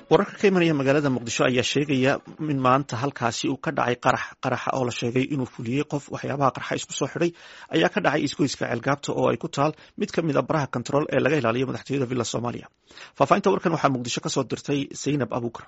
wararka ka imanaya magaalada muqdisho ayaa sheegaya in maanta halkaasi uu ka dhacay qarax qaraxa oo la sheegay inuu fuliyey qof waxyaabaha qarxa isku soo xidhay ayaa ka dhacay isgoyska ceelgaabta oo ay ku taal mid ka mid a baraha kontarool ee laga ilaaliyo madaxtooyada villa soomaaliya faahfaahinta warkan waxaa muqdisho kasoo dirtay zaynab abuukar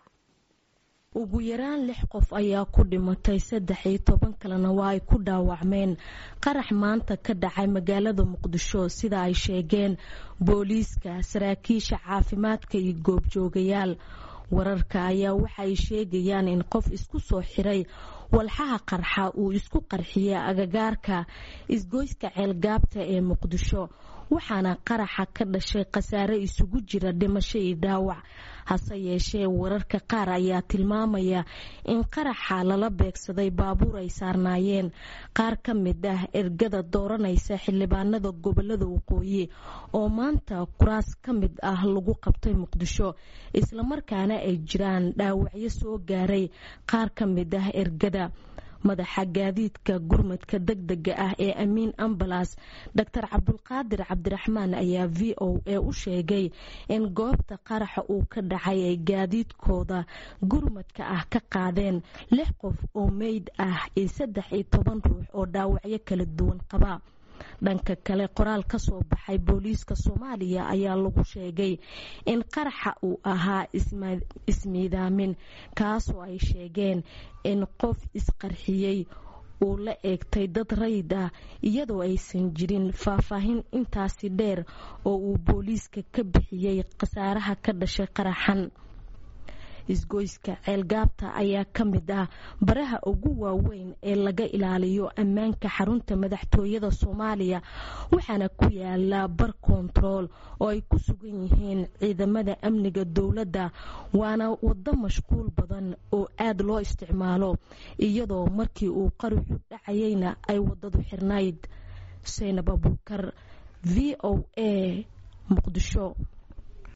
ugu yaraan lix qof ayaa ku dhimatay saddex iyo toban kalena waa ay ku dhaawacmeen qarax maanta ka dhacay magaalada muqdisho sida ay sheegeen booliiska saraakiisha caafimaadka iyo goobjoogayaal wararka ayaa waxaay sheegayaan in qof isku soo xiray walxaha qarxa uu isku qarxiyey agagaarka isgoyska ceelgaabta ee muqdisho waxaana qaraxa ka dhashay khasaare isugu jira dhimasho iyo dhaawac hase yeeshee wararka qaar ayaa tilmaamaya in qaraxa lala beegsaday baabuur ay saarnaayeen qaar ka mid ah ergada dooranaysa xildhibaanada gobolada waqooyi oo maanta kuraas ka mid ah lagu qabtay muqdisho islamarkaana ay jiraan dhaawacyo soo gaaray qaar ka mid ah ergada madaxa gaadiidka gurmadka degdega ah ee amiin ambalas doctor cabdulqaadir cabdiraxmaan ayaa v o a u sheegay in goobta qaraxa uu ka dhacay ay gaadiidkooda gurmadka ah ka qaadeen lix qof oo meyd ah iyo saddex iyo toban ruux oo dhaawacyo kala duwan qaba dhanka kale qoraal ka soo baxay booliiska soomaaliya ayaa lagu sheegay in qaraxa uu ahaa ismiidaamin kaasoo ay sheegeen in qof isqarxiyey uu la eegtay dad rayid ah iyadoo aysan jirin faahfaahin intaasi dheer oo uu booliiska ka bixiyey khasaaraha ka dhashay qaraxan isgoyska ceelgaabta ayaa ka mid ah baraha ugu waaweyn ee laga ilaaliyo ammaanka xarunta madaxtooyada soomaaliya waxaana ku yaala bar kontarool oo ay ku sugan yihiin ciidamada amniga dowladda waana waddo mashquul badan oo aad loo isticmaalo iyadoo markii uu qaruxu dhacayeyna ay waddadu xirnayd saynab abuukar v o a muqdisho